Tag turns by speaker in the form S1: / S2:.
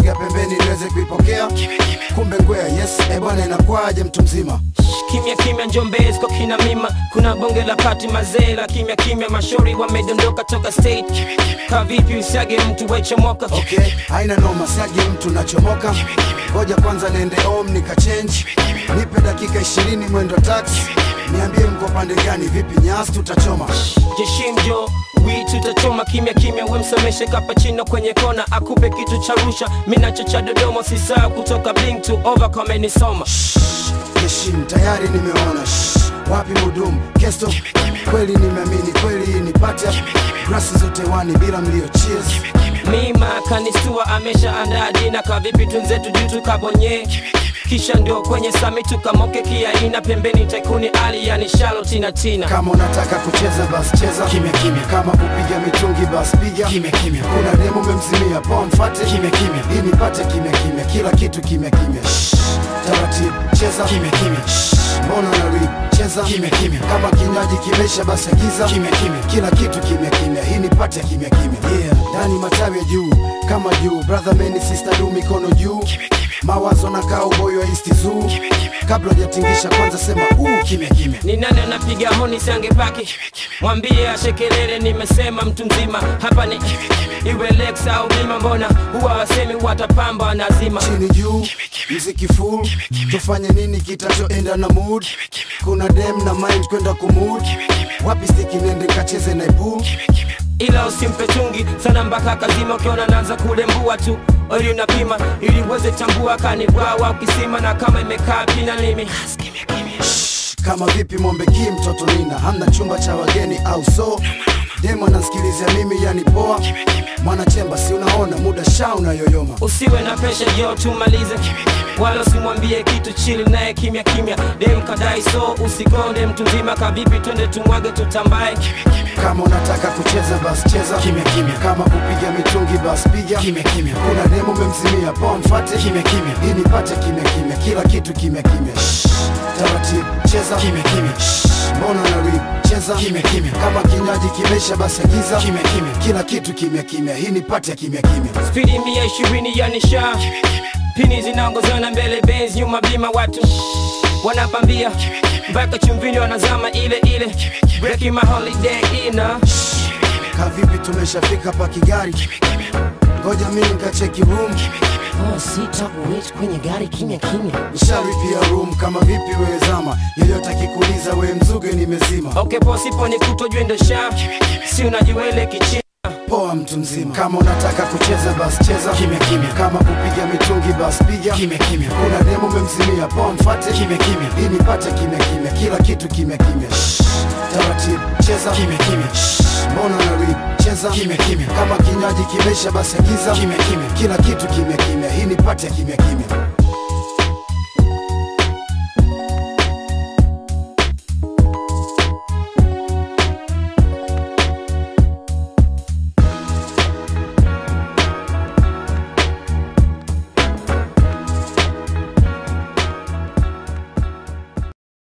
S1: sogea pembeni niweze kuipokea kumbe ngwea yes e bwana inakwaje mtu mzima
S2: kimya kimya njombezi kwa kina mima kuna bonge la pati mazee la kimya kimya mashori wamedondoka toka state ka vipi usiage mtu wechomoka
S1: okay haina noma siagi mtu nachomoka ngoja kwanza niende home nikachange nipe dakika ishirini mwendo taxi niambie mko pande gani vipi nyasi tutachoma
S2: jeshimjo wi tutachoma kimya kimya wemsomeshe kapachino kwenye kona akupe kitu cha rusha minacho cha dodoma sisaa kutoka bling to over kamenisoma
S1: heshim tayari nimeona Shh, wapi mudumu kesto kweli nimeamini kweli hii ni pata grasi zote wani bila mlio cheers
S2: mima kanistua amesha andaa dina kavipi tunzetu juu tukabonye kisha ndio kwenye sami tukamoke kiaina pembeni tekuni ali yani shalo tina tina
S1: kama unataka kucheza bas cheza kimya kimya kama kupiga mitungi bas piga kimya kimya kuna demo memzimia poa mfate kimya kimya hii nipate kimya kimya kila kitu kimya kimya Shh, taratibu cheza kimya kimya Shh, mbona na rip cheza kimya kimya kama kinywaji kimesha basi agiza kimya kimya kila kitu kimya kimya hii nipate kimya kimya yeah ndani matawi ya juu kama juu brother meni sister du mikono juu mawazo na kaa uboyo wa isti zoo kabla hujatingisha kwanza sema uu kimya kimya
S2: ni nani anapiga honi siangepaki mwambie ashekelele nimesema mtu mzima hapa ni iwe lex au bima mbona huwa wasemi watapamba wanazima
S1: chini juu mziki full tufanye nini kitachoenda na mood kuna dem na mind kwenda kumud wapi stiki nende kacheze na pool
S2: ila usimpe chungi sana mpaka kazima ukiona naanza kulembua tu ili unapima ili uweze tambua kanibwawa ukisima na kama imekaa pina limi
S1: Shh, kama vipi mombe ki mtoto nina hamna chumba cha wageni au so demo anasikilizia mimi yani poa mwanachemba si unaona muda sha unayoyoma
S2: usiwe na pesha jo tumalize wala usimwambie kitu chili naye kimya kimya dem kadai so usikonde mtu mzima kavipi twende tumwage tutambae
S1: kama unataka kucheza bas cheza kimya kimya kama kupiga mitungi bas piga kimya kimya kuna demo memzimia poa mfate kimya kimya hii nipate kimya kimya kila kitu kimya kimya Shh, taratibu cheza kimya kimya Shh, mbona na rip cheza kimya kimya kama kinywaji kimesha basi agiza kimya kimya kila kitu kimya kimya hii nipate kimya kimya
S2: spidi mia ishirini ya nisha pini zinaongozana mbele benz nyuma bima watu wanapambia mpaka chumvini wanazama ile ile breaking my holiday ina
S1: kavipi tumeshafika pa kigari ngoja mimi nikacheki room
S3: Oh, sita kuwait kwenye gari kimya kimya.
S1: nisharipia room kama vipi wewe zama yeyote akikuuliza we mzuge nimezima
S2: okay posipo ni kutojwendo sha si unajiwele kichina
S1: poa mtu mzima kama unataka kucheza bas cheza kimya kimya kama kupiga mitungi bas piga kimya kimya kuna demo memzimia poa mfate kimya kimya hii nipate kimya kimya kila kitu kimya kimya Shh, taratibu cheza kimya kimya Shh, mbona na rip cheza kimya kimya kama kinywaji kimesha basi agiza kimya kimya kila kitu kimya kimya hii nipate kimya kimya